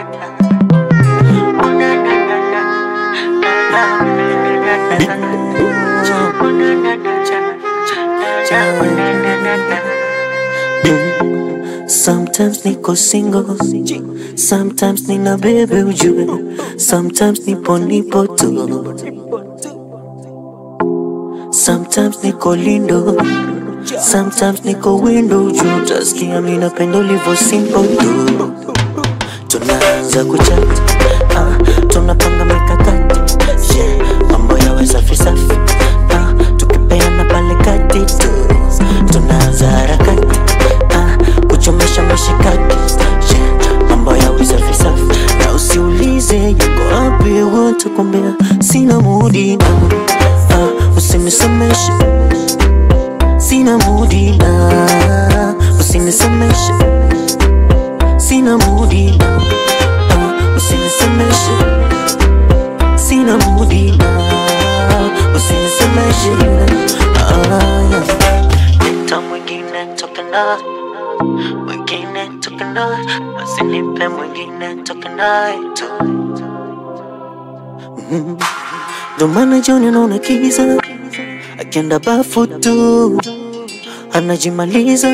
Sometimes niko single, sometimes nina bebe ujue, sometimes nipo nipo tu, sometimes niko lindo, sometimes niko window juu, utasikia mi napenda ulivyo simple tu. Tunaanza kuchat, ah, tunapanga mikakati, yeah, mambo yawe safi safi, ah, tukipeana pale kati tu, tunaanza harakati, ah, kuchomesha mashikaki, yeah, mambo yawe safi safi, na usiulize yuko wapi, watakwambia sina mudi na, ah, usinisemeshe sina mudi na, usinisemeshe sina mudi na, ah, usinisemeshe sina mudi na, usinisemeshe ah, yeah. Leta mwingine toka naye mwingine toka naye usinipe mwingine toka naye tu Mhm. Ndo maana jioni naona kiza akienda bafu tu anajimaliza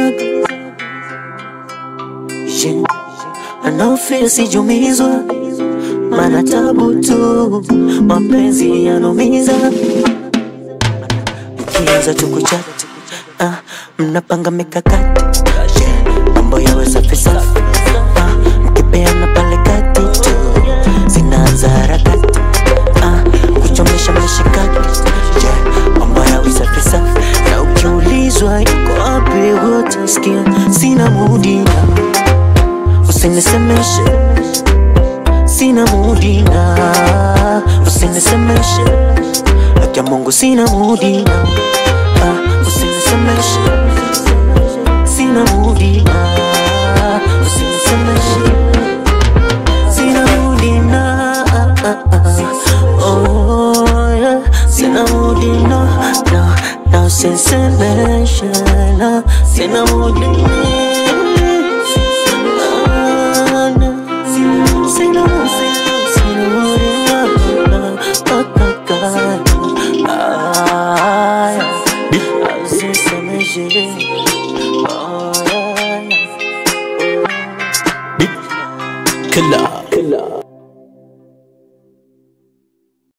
yeah. anaofia sijumizwa mana tabu tu mapenzi yanumiza mkianza tu kuchat ah, mnapanga mikakati yeah. mambo yawe safi safi ah, mkipeana pale kati tu zinaanza harakati ah, kuchomesha mashikaki yeah. mambo yawe safi safi na ukiulizwa yuko wapi utasikia sina mudi na usinisemeshe sina mudi na usinisemeshe haki ya Mungu sina mudi na ah, usinisemeshe sina mudi na usinisemeshe sina mudi na ah, ah, ah. oh yeah sina mudi na na na usinisemeshe na sina mudi Ah, na. Sina- sina- sina mudi na na ah, ah, ah. Ah, yeah. Usinisemeshe oh yeah, yeah. Killer.